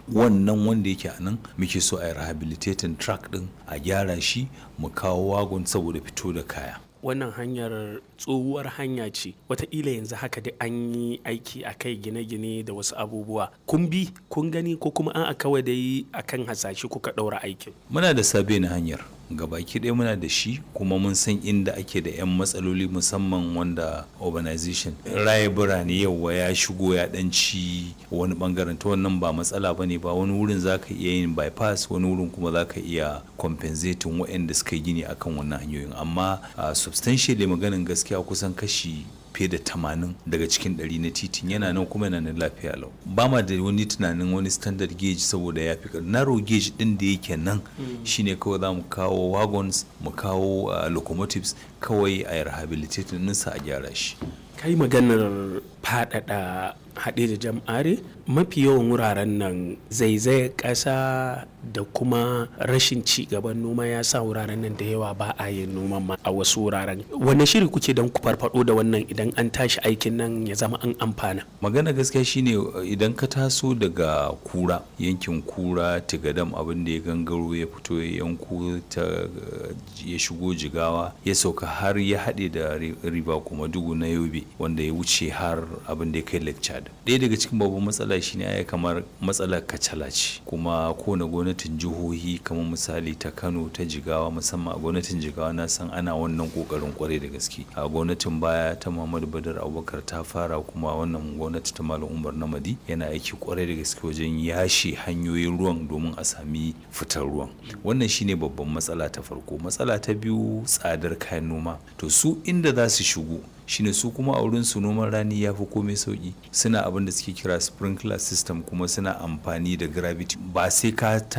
wannan wanda yake a nan muke so a yi rehabilitating track din a gyara shi mu kawo wagon saboda fito da kaya wannan hanyar tsohuwar hanya ce wataƙila yanzu haka da an yi aiki a kai gine-gine da wasu abubuwa kun bi kun gani ko kuma an a kawai dai akan hasashe kuka ɗaura aikin muna da sabe na hanyar gabaki ɗaya muna da shi kuma mun san inda ake da 'yan matsaloli musamman wanda urbanization raye birane yauwa ya shigo ya ɗanci wani bangaren ta wannan ba matsala ba ne ba wani wurin za ka iya yin bypass wani wurin kuma za ka iya compensating waɗanda suka yi gini akan wannan hanyoyin amma substantially maganin gaskiya kusan kashi fiye da tamanin daga cikin ɗari na titin yana nan kuma yana nan lafiya lau ba ma da wani tunanin wani standard gauge saboda ya fi narrow gauge ɗin da yake nan shine kawai za mu kawo wagons mu kawo locomotives kawai a yi rehabilitating ɗinsa a gyara shi kai maganar faɗaɗa haɗe da jam'are mafi yawan wuraren nan zaizayar ƙasa da kuma rashin ci gaban noma ya sa wuraren nan da yawa ba a yin noman ma a wasu wuraren wanne shiri kuke don ku farfado da wannan idan an tashi aikin nan ya zama an amfana magana gaskiya shine idan ka taso daga kura yankin kura tigadam abin da ya gangaro ya fito ya yanko ta ya shigo jigawa ya sauka har ya haɗe da riba kuma dugu na yobe wanda ya wuce har abin da ya kai lake chad ɗaya daga cikin babban matsala shine ya kamar matsalar kacala ce kuma kowane gwamnatin jihohi kamar misali ta kano ta jigawa musamman a gwamnatin jigawa na san ana wannan kokarin kwarai da gaske a gwamnatin baya ta muhammadu badar abubakar ta fara kuma wannan gwamnati ta malam umar namadi yana aiki kwarai da gaske wajen yashe hanyoyin ruwan domin a sami fitar ruwan wannan shine babban matsala ta farko matsala ta biyu tsadar kayan noma to su inda za su shigo shine su kuma a wurin su noman rani ya fi komai sauki suna abin da suke kira sprinkler system kuma suna amfani da gravity ba sai ka